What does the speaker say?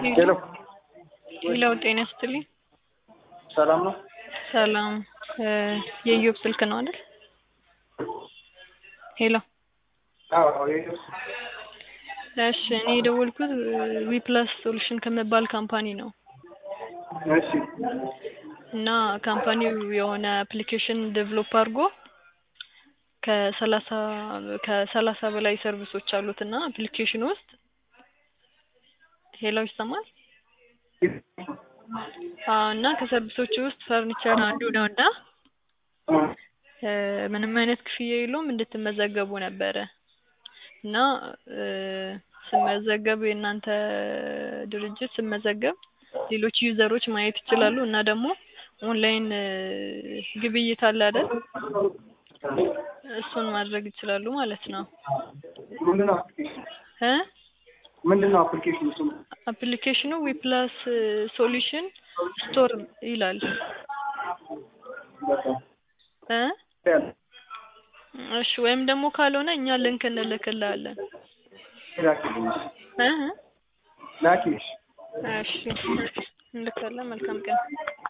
ሄሎ ሌላው ጤና ይስጥልኝ። ሰላም ነው? ሰላም የኢዮብ ስልክ ነው አይደል? ሄሎ አዎ የኢዮብ እሺ እኔ የደወልኩት ዊፕላስ ሶሉሽን ከሚባል ካምፓኒ ነው እሺ እና ካምፓኒው የሆነ አፕሊኬሽን ዴቨሎፕ አድርጎ ከሰላሳ ከሰላሳ በላይ ሰርቪሶች አሉት እና አፕሊኬሽን ውስጥ ሄሎ ይሰማል? አዎ እና ከሰርቪሶቹ ውስጥ ፈርኒቸር አንዱ ነው እና ምንም አይነት ክፍያ የለውም እንድትመዘገቡ ነበረ እና ስመዘገብ የእናንተ ድርጅት ስመዘገብ ሌሎች ዩዘሮች ማየት ይችላሉ እና ደግሞ ኦንላይን ግብይት አለ አይደል? እሱን ማድረግ ይችላሉ ማለት ነው። ምንድነው እ ምንድነው አፕሊኬሽኑ ስሙ? አፕሊኬሽኑ ዊፕላስ ሶሉሽን ስቶር ይላል እ እሺ ወይም ደግሞ ካልሆነ እኛ ልንክ እንልክልሃለን ላኪልኝ እ ላኪልሽ እሺ እንልካለን። መልካም ቀን